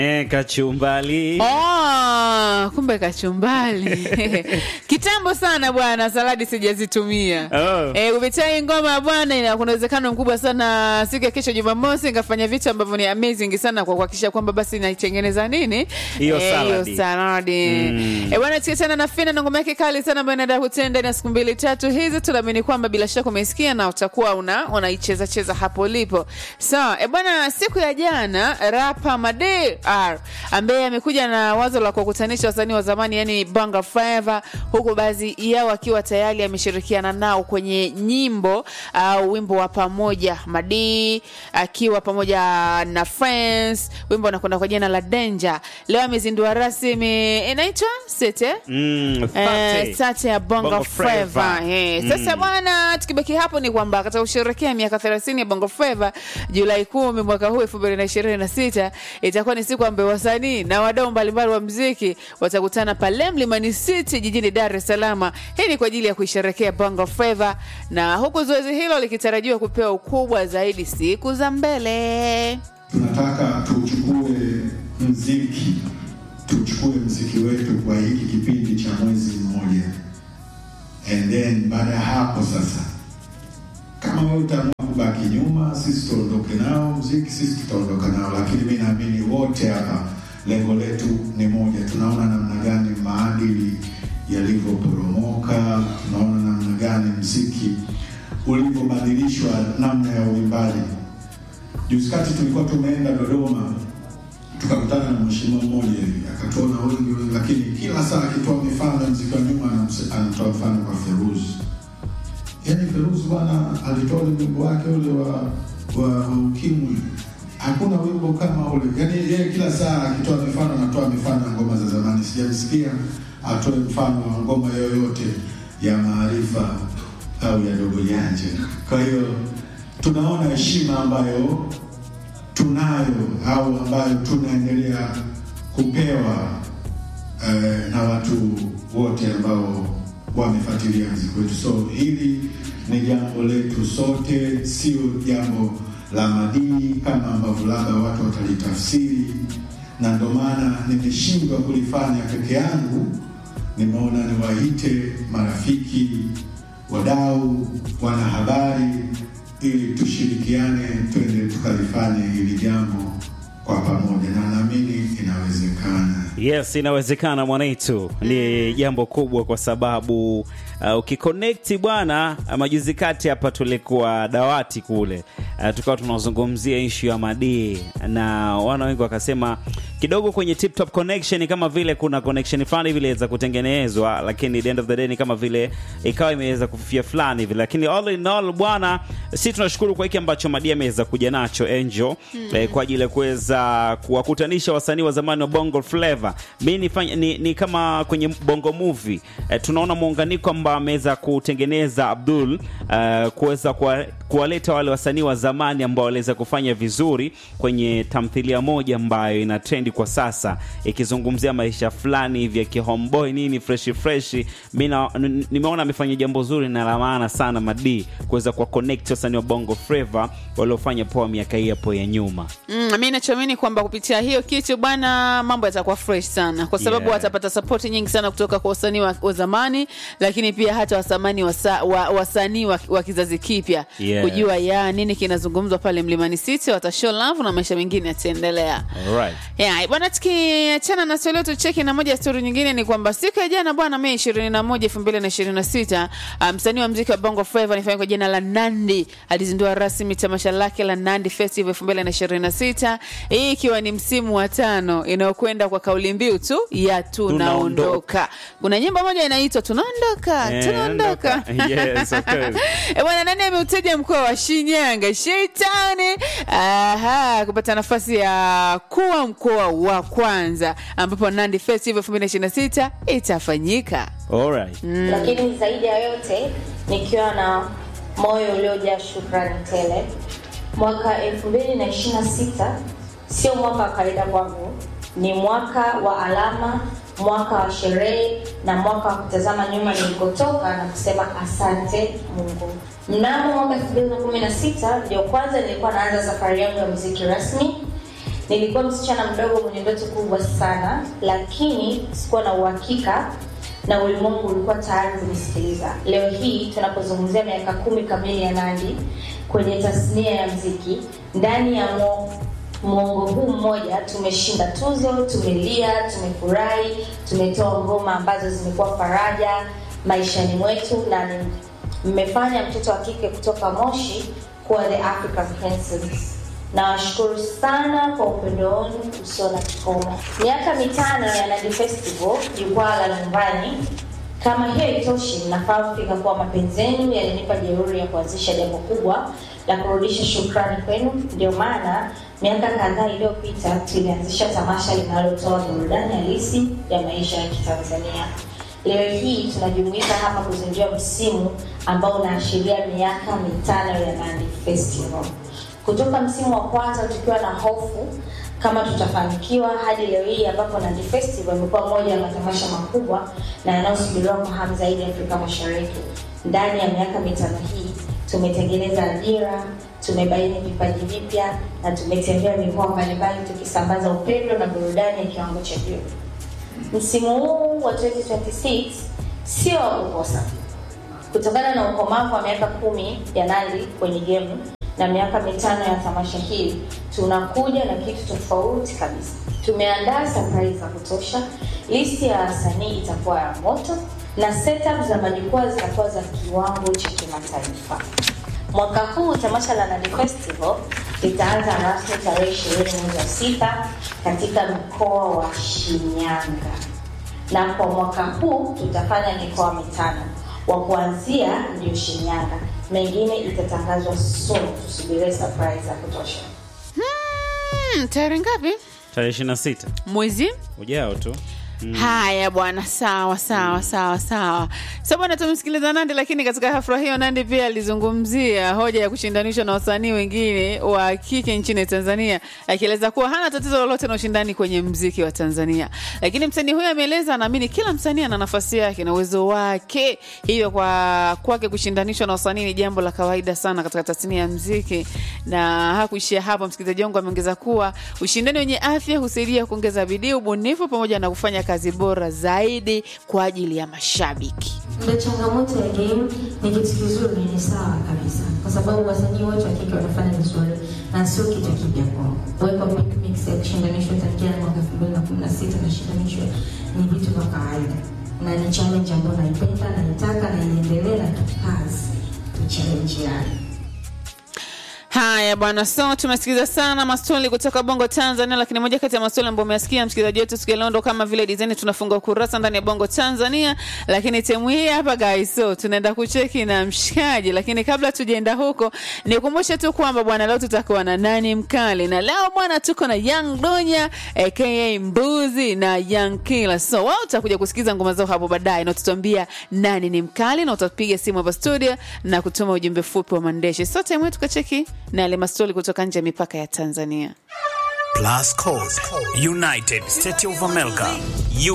Eh, kachumbali. Oh, kumbe kachumbali kitambo sana bwana, saladi sijazitumia Oh. Eh, kupitia hii ngoma bwana, ina kuna uwezekano mkubwa sana siku ya kesho Jumamosi nikafanya vitu ambavyo ni amazing sana kwa kuhakikisha kwamba basi naitengeneza nini Hiyo Eh, saladi. hiyo saladi Mm. eh, bwana tukiachana na Fina na ngoma yake kali sana ambayo inaenda kutenda ndani ya siku mbili tatu hizi, tunaamini kwamba bila shaka umesikia na utakuwa una unaicheza cheza hapo ulipo. So eh, bwana, siku ya jana rapa Made R ambaye amekuja na wazo la kuwakutanisha wasanii wa zamani yani Bongo Flava, huku baadhi yao akiwa tayari ameshirikiana nao kwenye nyimbo au wimbo wa pamoja. Madi akiwa pamoja na Friends, wimbo unakwenda kwa jina la Danger. Leo amezindua rasmi, inaitwa Sete Mm, Eh, thate. sate ya bongo, Bongo flava Flava. Eh, sasa bwana tukibaki hapo ni kwamba katika kusherekea miaka 30 ya bongo flava julai kumi mwaka huu elfu mbili na ishirini na sita itakuwa ni siku ambayo wasanii na wadau mbalimbali wa mziki watakutana pale mlimani city jijini dar es salaam hii ni kwa ajili ya kuisherekea bongo flava na huku zoezi hilo likitarajiwa kupewa ukubwa zaidi siku za mbele tunataka tuchukue mziki tuchukue mziki wetu kwa hiki kipindi cha mwezi mmoja and then baada ya hapo sasa kama wewe utaamua kubaki nyuma sisi tuondoke nao mziki sisi tutaondoka nao lakini mi naamini wote hapa lengo letu ni moja tunaona namna gani maadili yalivyoporomoka tunaona namna gani mziki ulivyobadilishwa namna ya uimbaji Juzi kati tulikuwa tumeenda Dodoma tukakutana na mheshimiwa mmoja hivi akatuona wengi wengi, lakini kila saa akitoa mifano ya mziki wa nyuma anamse- anatoa mfano kwa Feruzi. Yaani Feruzi bwana alitoa ule wimbo wake ule wa wa, wa ukimwi, hakuna wimbo kama ule. Yaani yeye kila saa akitoa mifano anatoa mifano ya ngoma za zamani, sijamsikia atoe mfano wa ngoma yoyote ya maarifa au ya dogo janja. Kwa hiyo tunaona heshima ambayo tunayo au ambayo tunaendelea kupewa eh, na watu wote ambao wamefuatilia mziki wetu. So hili ni jambo letu sote, sio jambo la madini kama ambavyo labda watu watalitafsiri, na ndio maana nimeshindwa kulifanya peke yangu. Nimeona niwaite marafiki, wadau, wanahabari ili tushirikiane, twende tukalifanye hili jambo kwa pamoja, na naamini inawezekana. Yes, inawezekana mwanaitu. Ni jambo kubwa kwa sababu uh, ukiconnect bwana, uh, majuzi kati hapa tulikuwa dawati kule uh, tukawa tunazungumzia ishu ya madii na wana wengi wakasema kidogo kwenye tip top connection kama vile kuna connection fulani vile za kutengenezwa, lakini at the end of the day ni kama vile ikawa imeweza kufifia fulani hivi, lakini all in all bwana, si tunashukuru kwa hiki ambacho Madii ameweza kuja nacho Angel eh, kwa ajili ya kuweza kuwakutanisha wasanii wa zamani wa Bongo Flava. Mi nifanya, ni, ni kama kwenye Bongo Movie eh, tunaona muunganiko ambao ameweza kutengeneza Abdul eh, kuweza kuwa- kuwaleta wale wasanii wa zamani ambao waliweza kufanya vizuri kwenye tamthilia moja ambayo ina trendi kwa sasa ikizungumzia maisha fulani hivi ya kihomeboy nini fresh fresh. Mi na- n- nimeona amefanya jambo zuri na la maana sana Madii kuweza kuwa connect wasanii wa Bongo Flava waliofanya poa miaka hii hapo ya nyuma. Mm, mi nachoamini kwamba kupitia hiyo kitu bwana, mambo yatakuwa fresh sana, kwa sababu Yeah. watapata sapoti nyingi sana kutoka kwa wasanii wa, wa zamani, lakini pia hata wasamani wasa, wa, wasanii wa, wa kizazi kipya Yeah. kujua ya nini kinazungumzwa pale Mlimani City, watashow love na maisha mengine yataendelea. Alright. Yeah, bwana tukiachana na swali letu cheki na moja ya stori nyingine ni kwamba siku ya jana bwana Mei 21 2026 ah, msanii wa mziki wa Bongo Flava anifanya kwa jina la Nandi alizindua rasmi tamasha lake la Nandi Festival 2026 hii ikiwa ni msimu wa tano inayokwenda kwa kauli mbiu tu ya tunaondoka. Kuna nyimbo moja inaitwa tunaondoka, Eh, tunaondoka. ondoka. Yes, of course. Eh, bwana nani ameutaja mkoa wa Shinyanga Sheitani aha, kupata nafasi ya kuwa mkoa wa kwanza ambapo Nandi Festival 2026 itafanyika. Alright. lakini zaidi ya yote nikiwa na moyo uliojaa shukrani tele. Mwaka 2026 sio mwaka wa kawaida kwangu, ni mwaka wa alama, mwaka wa sherehe na mwaka wa kutazama nyuma nilikotoka na kusema asante Mungu. Mnamo mwaka 2016 ndio kwanza nilikuwa naanza safari yangu ya muziki rasmi Nilikuwa msichana mdogo mwenye ndoto kubwa sana, lakini sikuwa na uhakika na ulimwengu ulikuwa tayari kunisikiliza. Leo hii tunapozungumzia miaka kumi kamili ya Nandy kwenye tasnia ya mziki, ndani ya mo, mwongo huu mmoja tumeshinda tuzo, tumelia, tumefurahi, tumetoa ngoma ambazo zimekuwa faraja maishani mwetu na ni mmefanya mtoto wa kike kutoka Moshi kuwa the African Princess. Nawashukuru sana kwa upendo wenu usio na kikomo. Miaka mitano ya Nandy Festival, jukwaa la nyumbani. Kama hiyo itoshi, mnafahamu fika kuwa mapenzi yenu yalinipa jeuri ya kuanzisha jambo kubwa la kurudisha shukrani kwenu. Ndio maana miaka kadhaa iliyopita tulianzisha tamasha linalotoa burudani halisi ya maisha ya Kitanzania. Leo hii tunajumuika hapa kuzindua msimu ambao unaashiria miaka mitano ya Nandy Festival. Kutoka msimu wa kwanza tukiwa na hofu kama tutafanikiwa hadi leo hii ambapo Nandy Festival imekuwa moja ya matamasha makubwa na yanayosubiriwa kwa hamu zaidi Afrika Mashariki. Ndani ya miaka mitano hii tumetengeneza ajira, tumebaini vipaji vipya na tumetembea mikoa mbalimbali tukisambaza upendo na burudani ya kiwango cha juu. Msimu huu wa 2026 sio wa kukosa. Kutokana na ukomavu wa miaka kumi ya Nandy kwenye game na miaka mitano ya tamasha hili, tunakuja na kitu tofauti kabisa. Tumeandaa surprise za kutosha, listi ya wasanii itakuwa ya moto na setup za majukwaa zitakuwa za kiwango cha kimataifa. Mwaka huu tamasha la Nandy Festival litaanza rasmi tarehe ishirini mwezi wa sita katika mkoa wa Shinyanga, na kwa mwaka huu tutafanya mikoa mitano. Wa kuanzia ndio Shinyanga, mengine itatangazwa soon. Tusubirie surprise za kutosha. Hmm, tarehe ngapi? tarehe 26 Mwezi ujao tu haya bwana sawa sawa sawa sawa so bwana tumsikiliza nandi lakini katika hafla hiyo nandi pia alizungumzia hoja ya kushindanishwa na wasanii wengine wa kike nchini tanzania akieleza kuwa hana tatizo lolote na ushindani kwenye mziki wa tanzania lakini msanii huyo ameeleza anaamini kila msanii ana nafasi yake na uwezo wake hivyo kwa kwake kushindanishwa na wasanii ni jambo la kawaida sana katika tasnia ya mziki na hakuishia hapo msikilizaji wangu ameongeza kuwa ushindani wenye afya husaidia kuongeza bidii ubunifu pamoja na kufanya kazi bora zaidi kwa ajili ya mashabiki Ndio changamoto ya game ni kitu kizuri, ni sawa kabisa, kwa sababu wasanii wote wa kike wanafanya vizuri na sio kitu kipya kwao. Kuwekwa Big Mix ya kushindanishwa tangia mwaka 2016 na shindanishwa ni vitu vya kawaida, na ni challenge ambayo naipenda, naitaka na iendelee na tukazi tuchallenge yayo. haya bwana so tumesikiliza sana maswali kutoka bongo tanzania lakini moja kati ya maswali ambayo umesikia msikilizaji wetu siku ya leo ndo kama vile design tunafunga ukurasa ndani ya bongo tanzania lakini temu hii hapa guys so tunaenda kucheki na mshikaji lakini kabla tujaenda huko nikumbushe tu kwamba bwana leo tutakuwa na nani mkali na leo bwana tuko na young donya aka mbuzi na young killer so wao utakuja kusikiza ngoma zao hapo baadaye na utatuambia nani ni mkali na utapiga simu hapa studio na kutuma ujumbe fupi wa mandeshi so time yetu tukacheki na yale mastori kutoka nje ya mipaka ya tanzania Plus Code, United States of America,